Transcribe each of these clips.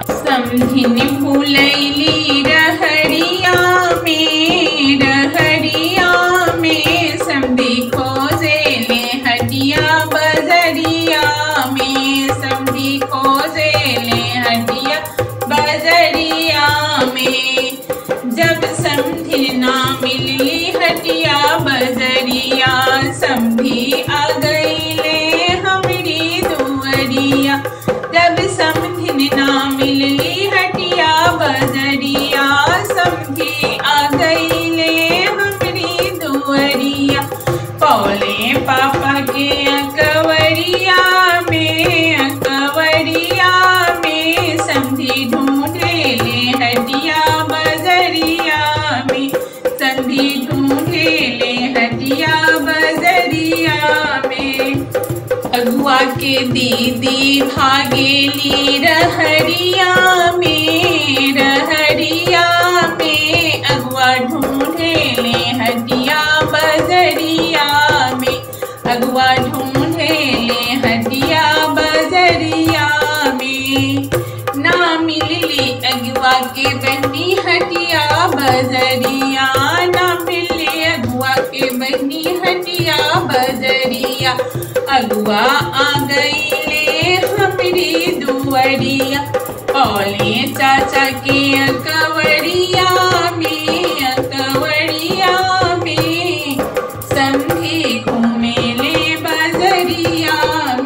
समधिन फूलैली रहरिया में रहरिया में समधी खोजे ले हटिया बजरिया में समधी खोजे ले हटिया बजरिया में जब समधिन ना मिलली हटिया बजरिया समधी आ गईले हमरी दुवरिया जब समधिन ना मिलली हटिया बजरिया समधी आ गईले हमरी दुवरिया पौले पापा के अकवरिया में अकवरिया में समधी ढूंढे ले हटिया बजरिया में समधी ढूंढे ले हटिया बजरिया में अगुआ के दीदी भागेली रहरिया में रहरिया में अगुआ ढूंढे ले हटिया बजरिया में अगुआ ढूंढे ले हटिया बजरिया में ना मिलली अगुआ के बहनी हटिया बजरिया ना मिलली अगुआ के बहनी हटिया बजरिया अगुआ आ गईले हमरी दुवरिया पौले चाचा के अकवरिया में अकवरिया में समधी घूमे ले बजरिया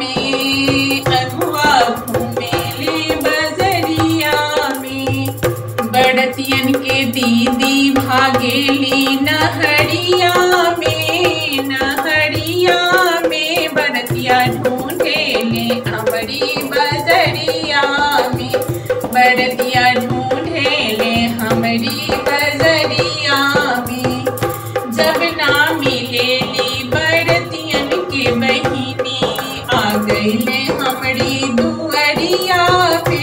में अगुआ घूमे ले बजरिया में बड़तियन के दीदी भागेली नहरिया में नहरिया में बड़तिया ढूंढे ले हमारी बजरिया में बड़तिया ढूंढे ले हमारी बजरिया में जब ना मिलेली बड़तियन के बहिनी आ गईले हमारी दुअरिया पे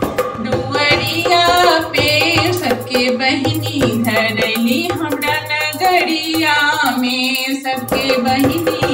दुअरिया पे सबके बहिनी धरली हमरा नगरिया में सबके बहिनी